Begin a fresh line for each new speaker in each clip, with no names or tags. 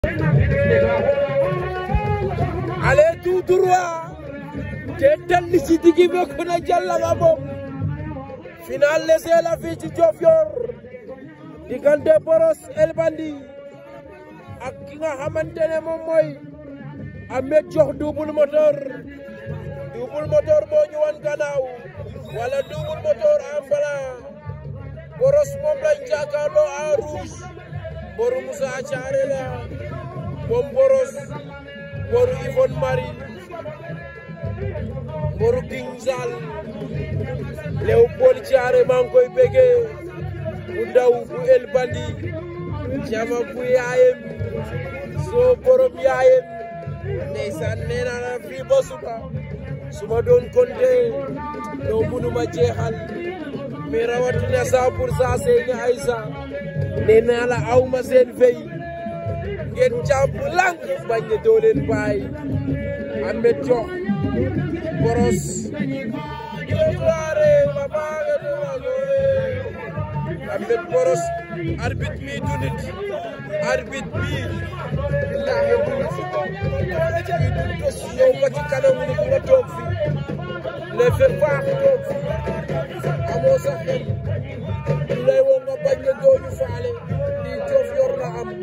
Allez tout droit te talli ci diggi be ko na jalla ba moom final laissé la fii ci Diofior diggante Brosse El Bandit ak ki nga xamante ne moom mooy Ameth Diouf double moteur double moteur moo ñu wan gannaaw wala double moteur en blanc Brosse moom lañ jàkkaarloo en rouge boru Moussa Thiaré la moom Brosse boru Yvonne Marie boru King Sall Léopold Thiaré maa ngi koy béggee bu ndaw bu El Bandit jama bu yaayem soo borom yaayem ndeysaan nee naa la fii ba suba su ma doon compté doo mënuma jeexal mais rawatina cent pour cent Seyni Aïssa nee naa la aw ma seen fay ngeen jàpp lànk bañ ne doo leen bàyyi Ameth Diouf Brosse Ameth Brosse arbitre mi du nit arbitre bi billahi du nit mi du tos yow ba ci kanamu nit nga toog fi ne fe faax toog fi amoo sa xel du lay woo nga bañ ne doo ñu faale lii Diofior la am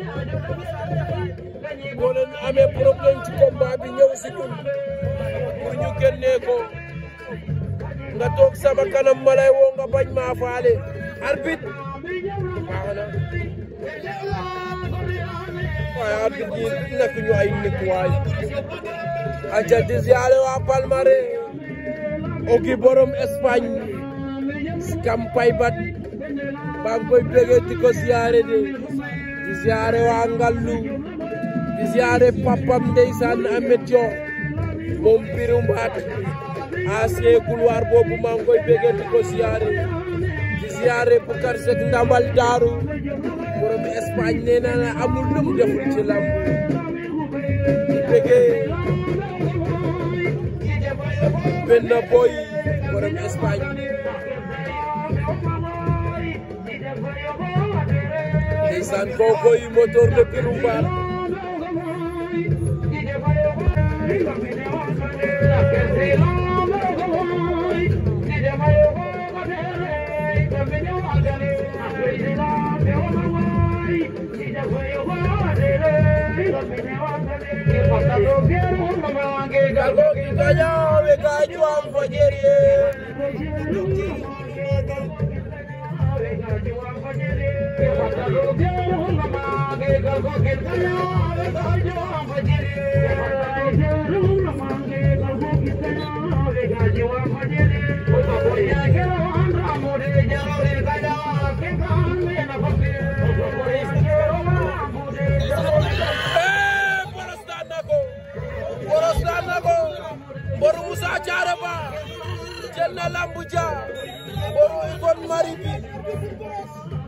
boo leen amee problème ci combat bi ñëw si ñun pour ñu génnee ko nga toog sama kanam ma lay woo nga bañ maa faale arbitre baax na waaye arbitre yi nekk ñu ay nit waay aca di siyaare waa Palmarin ogi borom Espagne kampay bat baa ngi koy bëggee di ko siyaare de di siyaare waa Ngallu di siyaare papam ndeysaan Ameth Diouf moom biru mbaat ancien couloir boobu maa ngi koy bëggee di ko siyaare di siyaare Bukar Sek ndamal daaru borom Espagne nee na la amul lu mu deful ci lamb di bëggee benn boy borom Espagne ndeysaan kookoy moteur de biru mbaat Kagogi kanyawe kajwa mfajerie Brosse daan na ko Brosse daan na ko boru Moussa Thiaré ba jël na lambu ja boru Yvonne Marie bi